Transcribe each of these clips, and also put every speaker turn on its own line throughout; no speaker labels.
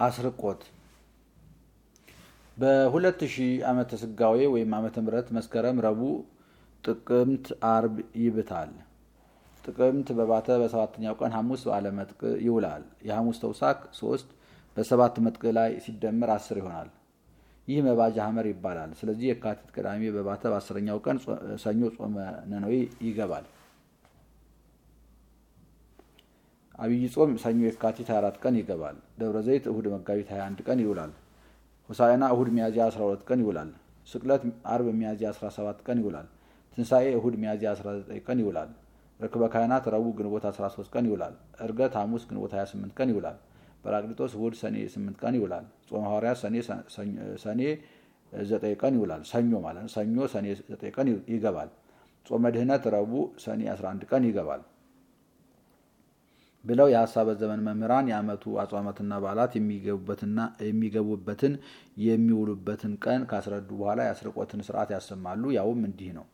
አስርቆት በሁለት ሺህ ዓመተ ስጋዌ ወይም ዓመተ ምሕረት መስከረም፣ ረቡዕ፣ ጥቅምት፣ አርብ ይብታል። ጥቅምት በባተ በሰባተኛው ቀን ሐሙስ በዓለ መጥቅ ይውላል። የሐሙስ ተውሳክ ሶስት በሰባት መጥቅ ላይ ሲደመር አስር ይሆናል። ይህ መባጃ ሐመር ይባላል። ስለዚህ የካቲት ቅዳሜ በባተ በአስረኛው ቀን ሰኞ ጾመ ነነዌ ይገባል። አብይ ጾም ሰኞ የካቲት 24 ቀን ይገባል። ደብረ ዘይት እሁድ መጋቢት 21 ቀን ይውላል። ሆሳዕና እሁድ ሚያዝያ 12 ቀን ይውላል። ስቅለት አርብ ሚያዝያ 17 ቀን ይውላል። ትንሣኤ እሁድ ሚያዝያ 19 ቀን ይውላል። ርክበ ካህናት ረቡዕ ግንቦት 13 ቀን ይውላል። ዕርገት ሐሙስ ግንቦት 28 ቀን ይውላል። ጰራቅሊጦስ እሁድ ሰኔ 8 ቀን ይውላል። ጾመ ሐዋርያት ሰኔ 9 ቀን ይውላል። ሰኞ ማለት ነው። ሰኞ ሰኔ 9 ቀን ይገባል። ጾመ ድህነት ረቡዕ ሰኔ 11 ቀን ይገባል ብለው የሀሳበ ዘመን መምህራን የዓመቱ አጽዋማትና በዓላት የሚገቡበትን የሚውሉበትን ቀን ካስረዱ በኋላ የአስርቆትን ስርዓት ያሰማሉ። ያውም እንዲህ ነው።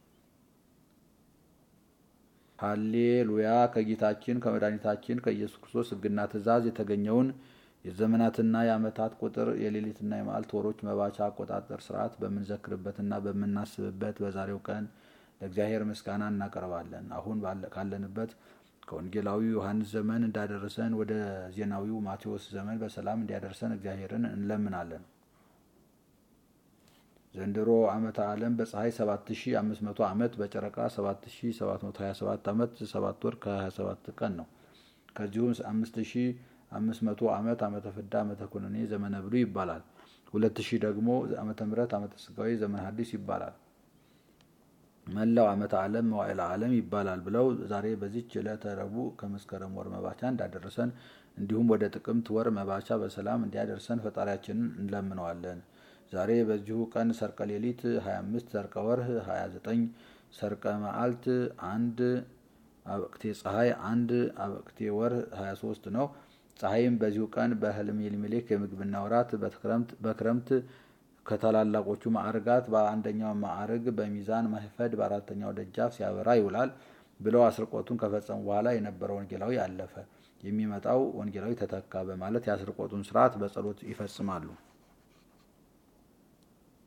ሃሌሉያ ከጌታችን ከመድኃኒታችን ከኢየሱስ ክርስቶስ ሕግና ትእዛዝ የተገኘውን የዘመናትና የዓመታት ቁጥር የሌሊትና የመዓልት ወሮች መባቻ አቆጣጠር ስርዓት በምንዘክርበትና በምናስብበት በዛሬው ቀን ለእግዚአብሔር ምስጋና እናቀርባለን። አሁን ካለንበት ከወንጌላዊ ዮሐንስ ዘመን እንዳደረሰን ወደ ዜናዊው ማቴዎስ ዘመን በሰላም እንዲያደርሰን እግዚአብሔርን እንለምናለን። ዘንድሮ ዓመተ ዓለም በፀሐይ 7500 ዓመት በጨረቃ 7727 ዓመት 7 ወር ከ27 ቀን ነው። ከዚሁም 5500 ዓመት ዓመተ ፍዳ ዓመተ ኩነኔ ዘመነ ብሉይ ይባላል። 2000 ደግሞ ዓመተ ምሕረት ዓመተ ስጋዊ ዘመነ ሐዲስ ይባላል። መላው ዓመተ ዓለም መዋዕለ ዓለም ይባላል ብለው ዛሬ በዚች ዕለተ ረቡዕ ከመስከረም ወር መባቻ እንዳደረሰን እንዲሁም ወደ ጥቅምት ወር መባቻ በሰላም እንዲያደርሰን ፈጣሪያችንን እንለምነዋለን። ዛሬ በዚሁ ቀን ሰርቀ ሌሊት 25 ሰርቀ ወርህ 29 ሰርቀ መዓልት አንድ አበቅቴ ፀሐይ አንድ አበቅቴ ወር 23 ነው። ፀሐይም በዚሁ ቀን በህልሜልሜሌክ የምግብና ወራት በክረምት ከታላላቆቹ ማዕርጋት በአንደኛው ማዕርግ በሚዛን ማህፈድ በአራተኛው ደጃፍ ሲያበራ ይውላል ብለው አስርቆቱን ከፈጸሙ በኋላ የነበረው ወንጌላዊ አለፈ፣ የሚመጣው ወንጌላዊ ተተካ በማለት የአስርቆቱን ስርዓት በጸሎት ይፈጽማሉ።